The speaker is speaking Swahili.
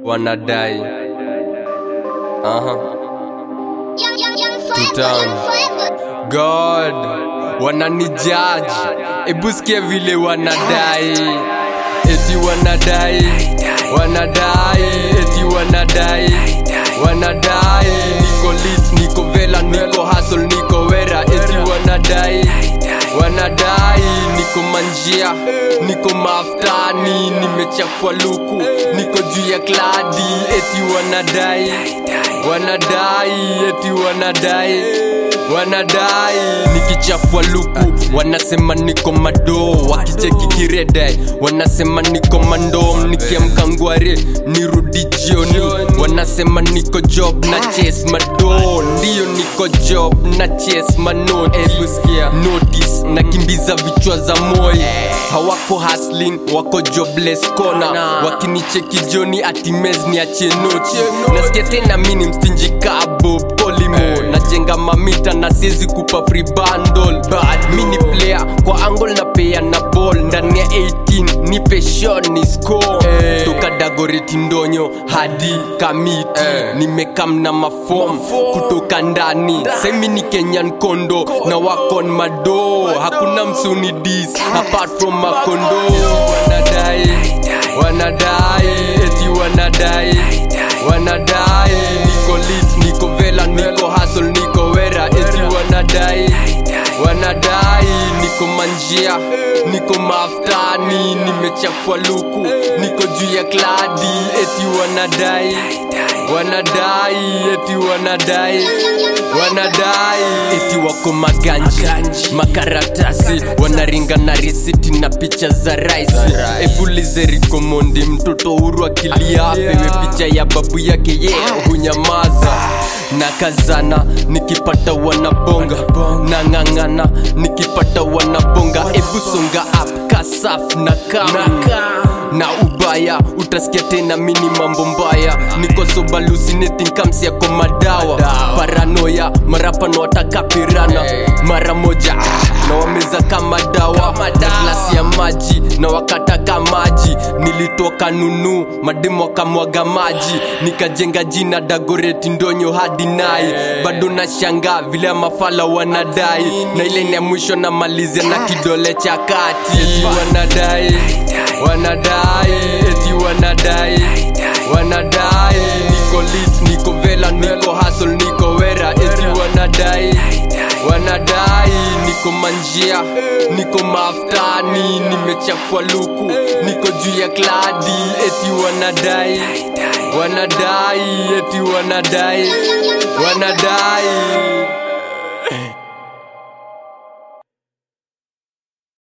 wanadai Aha. Tutan. god wananijaji ebusikie vile wanadai eti wanadai wanadai eti wanadai wanadai niko lit niko vela niko hasol niko wera eti wanadai wanadai niko manjia niko maftani nimechafua luku niko juu ya kladi eti wanadai wanadai eti wanadai wanadai nikichafua luku wanasema niko mado wakicheki kiredai wanasema niko mandom nikiamka ngware nirudi jioni wanasema niko job na ches mado ndiyo niko job na ches manot ebusikia notice nakimbiza vichwa za moyo hawako hustling wako jobless kona wakinicheki joni atimez niachie noti nasikia tena mini mstinji kabob kolimo najenga mamita na siezi kupa free bundle bad mini player kwa angle na pea na ball ndani ya 18 nipe shot ni score hey. toka dagoreti ndonyo hadi kamiti hey. nimekam na mafom kutoka ndani semi ni kenyan kondo na wakon mado hakuna msuni dis apart from makondo wanadai wanadai eti wanadai wanadai niko lit niko vela niko hasol niko wera eti wanadai wanadai niko manjia niko maftani nimechafua luku niko juu ya kladi eti wanadai wanadai eti wanadai wanadai eti wako maganji makaratasi wanaringa na risiti na picha za raisi ebulize rikomondi mtoto huru akilia pewe picha ya babu yake ye yeah, hunyamaza na kazana nikipata wanabonga na ng'ang'ana nikipata wanabonga ebusonga up kasaf na kam na ubaya utasikia tena mini mambo mbaya niko sobalusinetinkamsi yako madawa paranoya marapano watakapirana mara moja ah, na wameza kama dawa na glasi ya maji na wakataka maji nilitoka nunu mademu wakamwaga maji nikajenga jina dagoreti ndonyo hadi nai bado na shanga vile ya mafala wanadai na ile ni ya mwisho na malizia na kidole cha kati eti wanadai wanadai eti wanadai wanadai niko lit niko vela niko hasol niko wera eti wanadai wanadai niko manjia niko maftani nimechafua luku niko juu ya kladi eti wanadai wanadai eti wanadai wanadai